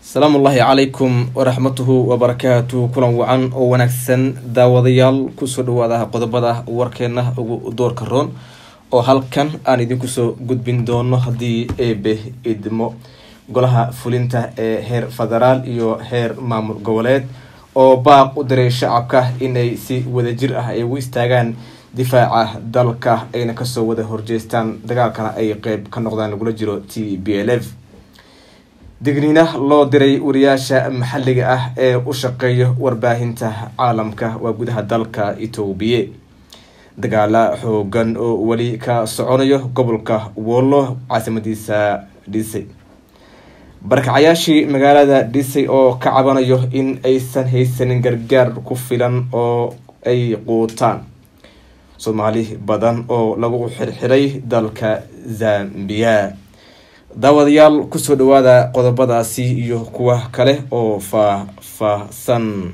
asalaamu ullaahi calaykum waraxmatuhu wabarakaatu kulan wacan oo wanaagsan daawadayaal kusoo dhawaada qodobada warkeena ugu doorka roon oo halkan aan idinku soo gudbin doono haddii eebe idmo golaha fulinta ee heer federaal iyo heer maamul goboleed oo baaq u diray shacabka inay si wadajir ah ay ugu istaagaan difaaca dalka ayna kasoo wada horjeestaan dagaalkana ay qeyb ka noqdaan lagula jiro t b l f digniina loo diray wariyaasha maxalliga ah ee u shaqeeya warbaahinta caalamka waa gudaha dalka etoobiya dagaala xoogan oo weli ka soconayo gobolka wollo caasimadiisa dhisay barakacayaashii magaalada dhisay oo ka cabanayo in aysan haysanin gargaar ku filan oo ay quutaan soomaali badan oo lagu xirxiray dalka zambiya daawadayaal kusoo dhawaada qodobadaasi iyo kuwa kale oo faah-faahsan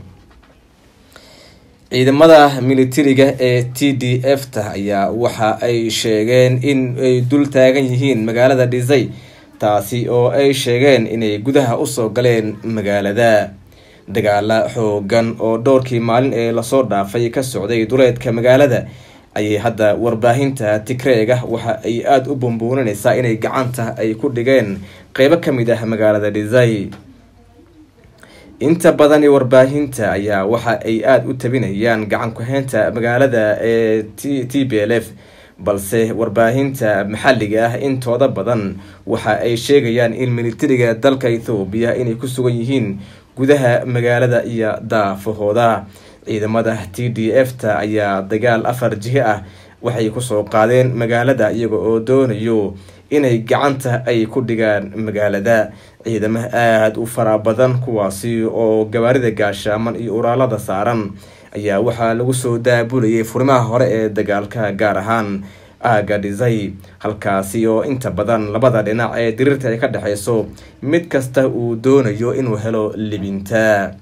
ciidamada militariga ee t d f ta ayaa waxa ay sheegeen in ay dul taagan yihiin magaalada dhisay taasi oo ay sheegeen inay gudaha usoo galeen magaalada dagaala xoogan oo dhowrkii maalin ee lasoo dhaafay ka socday duleedka magaalada ayay hadda warbaahinta tigreega waxa ay aada u bumbuuninaysaa inay gacanta ay ku dhigeen qeybo kamid ah magaalada dhisay inta badani warbaahinta ayaa waxa ay aada u tabinayaan gacan ku-heynta magaalada ee t b l f balse warbaahinta maxalliga ah intooda badan waxa ay sheegayaan in militariga dalka ethoobiya inay ku sugan yihiin gudaha magaalada iyo daafahooda ciidamada t d f ta ayaa dagaal afar jihe ah waxay kusoo qaadeen magaalada iyaga oo doonayo inay gacanta ay ku dhigaan magaalada ciidamo aada u fara badan kuwaasi oo gabaarida gaashaaman iyo uraalada saaran ayaa waxaa lagu soo daabulayay furimaha hore ee dagaalka gaar ahaan aaga dhisay halkaasi oo inta badan labada dhinac ee diriirta ay ka dhexeyso mid kasta uu doonayo inuu helo libinta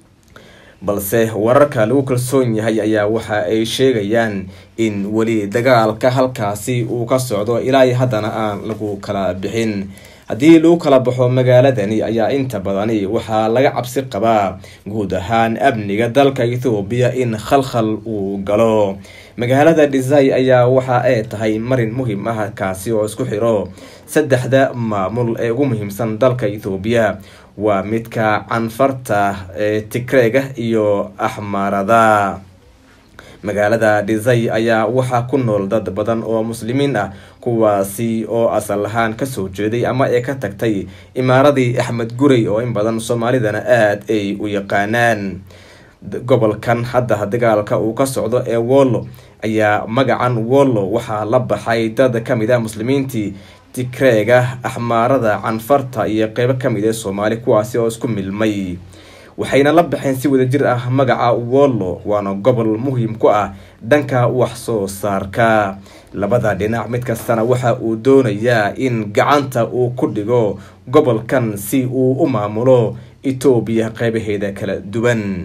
balse wararka lagu kalsoon yahay ayaa waxa ay sheegayaan in weli dagaalka halkaasi uu ka socdo ilaa haddana aan lagu kala bixin haddii lagu kala baxo magaaladani ayaa inta badani waxaa laga cabsi qabaa guud ahaan amniga dalka ethoobiya in khalkhal uu galo magaalada dhisay ayaa waxa ay tahay marin muhiim ah kaasi oo isku xiro saddexda maamul ee ugu muhiimsan dalka ethoobiya waa midka canfarta ee tigreega iyo axmaarada magaalada dhisay ayaa waxaa ku nool dad badan oo muslimiin ah kuwaasi oo asal ahaan kasoo jeeday ama ee ka tagtay imaaradii axmed guray oo in badan soomaalidana aada ay u yaqaanaan gobolkan hadda dagaalka uu ka socdo ee wollo ayaa magacan wollo waxaa la baxay dad kamid ah muslimiintii tigreega axmaarada canfarta iyo qeybo kamid ee soomaali kuwaasi oo isku milmay waxayna la baxeen si wadajir ah magaca wollo waana gobol muhiim ku ah dhanka wax soo saarka labada dhinac mid kastana waxa uu doonayaa in gacanta uu ku dhigo gobolkan si uu u maamulo etoobiya qeybaheeda kala duwan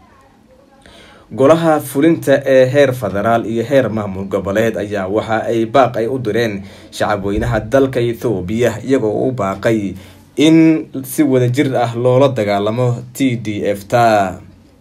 golaha fulinta ee heer federaal iyo heer maamul goboleed ayaa waxa ay baaq ay u direen shacabweynaha dalka ethoobiya iyagoo u baaqay in si wadajir ah loola dagaalamo t d f ta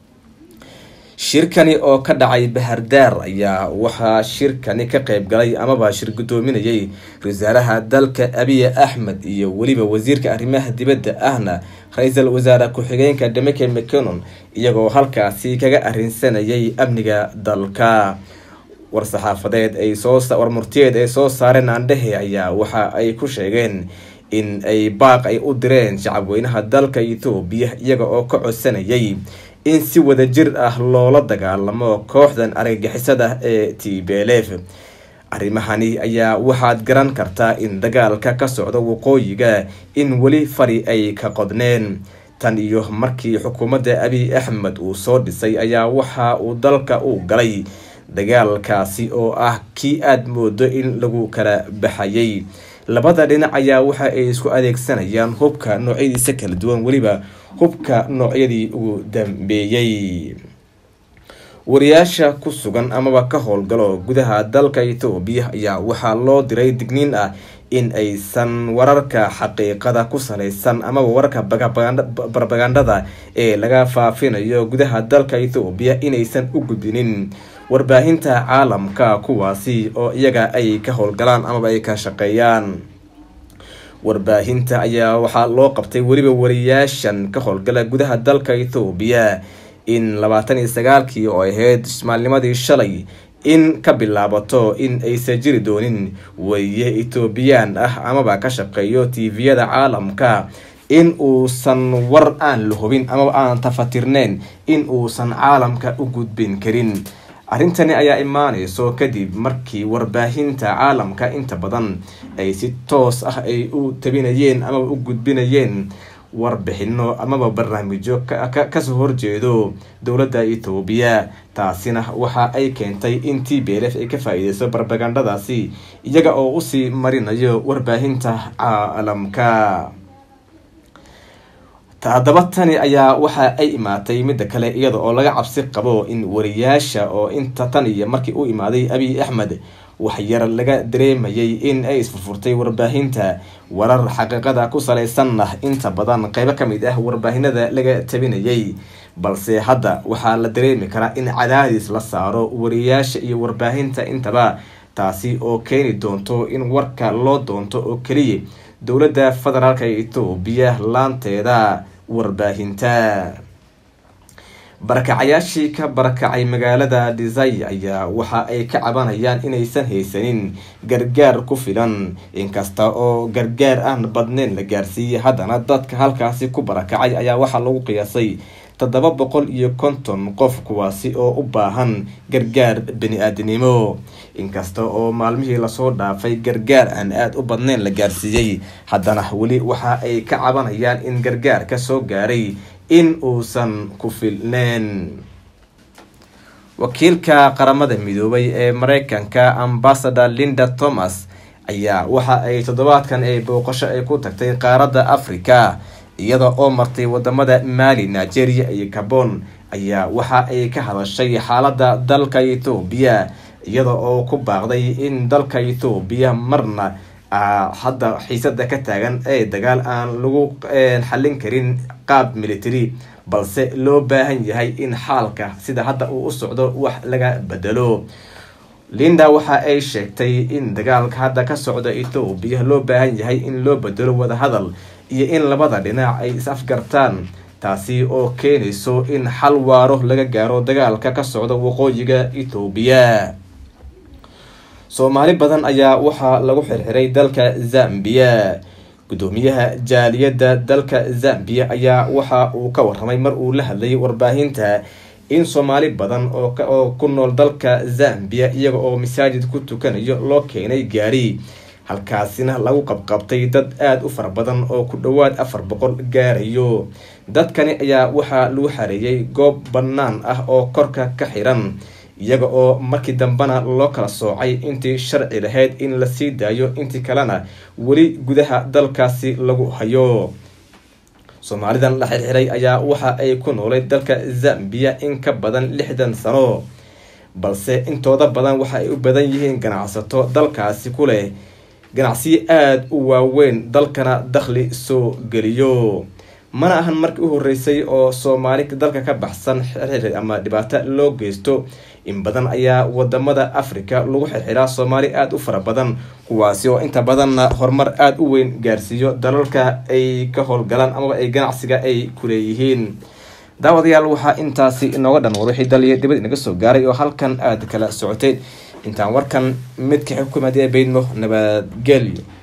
shirkani oo ka dhacay bahardaar ayaa waxaa shirkani ka qeyb galay amaba shir guddoominayay wasaaraha dalka abiy axmed iyo weliba wasiirka arrimaha dibadda ahna ra-iisul wasaare ku-xigeenka demeke mconon iyagoo halkaasi kaga arrinsanayay amniga dalka war-saxaafadeed ay soowar murtiyeed ay soo saareen aandhehe ayaa waxa ay ku sheegeen in ay baaq ay u direen shacabweynaha dalka ethoobiya iyaga oo ka codsanayay in si wadajir ah loola dagaalamo kooxdan argagixisada ee t b l f arrimahani ayaa waxaad garan kartaa in dagaalka ka socdo waqooyiga in weli fari ay ka qodneen tan iyo markii xukuumadda abiy axmed uu soo dhisay ayaa waxa uu dalka u galay dagaalkaasi oo ah kii aada moodo in lagu kala baxayay labada dhinac ayaa waxa ay isku adeegsanayaan hubka noocyadiisa kala duwan weliba hubka noocyadii ugu dambeeyey wariyaasha ku sugan amaba ka howlgalo gudaha dalka ethoobiya ayaa waxaa loo diray digniin ah in aysan wararka xaqiiqada ku salaysan amaba wararka barbagandada ee laga faafinayo gudaha dalka ethoobiya inaysan u gudbinin warbaahinta caalamka kuwaasi oo iyaga ay ka howlgalaan amaba ay ka shaqeeyaan warbaahinta ayaa waxaa loo qabtay weliba wariyaashan ka howlgala gudaha dalka ethoobiya in labaatan iyo sagaalkii oo ahayd maalnimadii shalay in ka bilaabato in aysan jiri doonin wariye etoobiyaan ah amaba ka shaqeeyo tviyada caalamka in uusan war aan la hubin amaba aan tafatirneyn in uusan caalamka u gudbin karin arrintani ayaa imaaneyso kadib markii warbaahinta caalamka inta badan ay si toos ah ay u tabinayeen amaba u gudbinayeen warbixino amaba barnaamijyo kasoo horjeedo dowladda etoobiya taasina waxa ay keentay in t b l f ay ka faa-iideyso barbagandhadaasi iyaga oo usii marinayo warbaahinta caalamka haddaba tani ayaa waxa ay imaatay midda kale iyada oo laga cabsi qabo in wariyaasha oo inta tan iyo markii u imaaday abiy axmed waxyar laga dareemayay in ay isfurfurtay warbaahinta warar xaqiiqada ku salaysanna inta badan qeybo kamid ah warbaahinada laga tabinayay balse hadda waxaa la dareemi karaa in cadaadis la saaro wariyaasha iyo warbaahinta intaba taasi oo keeni doonto in warka loo doonto oo keliya dowladda federaalk etoobiya laanteeda warbaahinta barakacayaashii ka barakacay magaalada dhisay ayaa waxa ay ka cabanayaan inaysan haysanin gargaar ku filan inkasta oo gargaar aan badneyn la gaarsiiyey haddana dadka halkaasi ku barakacay ayaa waxaa lagu qiyaasay toddoba boqol iyo konton qof kuwaasi oo u baahan gargaar bani-aadinimo inkasta oo maalmihii lasoo dhaafay gargaar aan aada u badneyn la gaarsiiyey haddana weli waxa ay ka cabanayaan in gargaar ka soo gaaray in uusan ku filneyn wakiilka qaramada midoobay ee mareykanka ambasador linda thomas ayaa waxa ay toddobaadkan ay booqasho ay ku tagtay qaaradda africa iyada oo martay wadamada maali nigeria iyo gabon ayaa waxa ay ka hadashay xaaladda dalka ethoobiya iyada oo ku baaqday in dalka ethoobiya marna hadda xiisada ka taagan ee dagaal aan lagu xallin karin qaab military balse loo baahan yahay in xaalka sida hadda uu u socdo wax laga bedelo linda waxa ay sheegtay in dagaalka hadda ka socda ethoobiya loo baahan yahay in loo bedelo wadahadal iyo in labada dhinac ay is-afgartaan taasi oo keenayso in xal waaro laga gaaro dagaalka ka socda waqooyiga ethoobiya soomaali badan ayaa waxaa lagu xirxiray dalka zambia gudoomiyaha jaaliyadda dalka zambia ayaa waxa uu ka waramay mar uu la hadlayay warbaahinta in soomaali badan oo ku nool dalka zambia iyaga oo masaajid ku tukanayo loo keenay gaari halkaasina lagu qabqabtay dad aada u fara badan oo ku dhowaad afar boqol gaarayo dadkani ayaa waxaa lagu xareeyay goob bannaan ah oo korka ka xiran iyaga oo markii dambena loo kala soocay intii sharci lahayd in la sii daayo intii kalena weli gudaha dalkaasi lagu hayo soomaalidan la xirxiray ayaa waxa ay ku noolay dalka zambia in ka badan lixdan sano balse intooda badan waxa ay u badan yihiin ganacsato dalkaasi ku leh ganacsiyo aada u waaweyn dalkana dakhli soo geliyo mana ahan markii u horeysay oo soomaali dalka ka baxsan xirxir ama dhibaato loo geysto in badan ayaa wadamada africa lagu xirxiraa soomaali aada u fara badan kuwaasi oo inta badanna horumar aada u weyn gaarsiiyo dalalka ay ka howlgalaan amaba ay ganacsiga ay kuleeyihiin daawadayaal waxaa intaasi inooga dhan wada wixii dal iyo dibad inaga soo gaaray oo halkan aada kala socoteen intaan warkan midka xukuumadee baydno nabadgelyo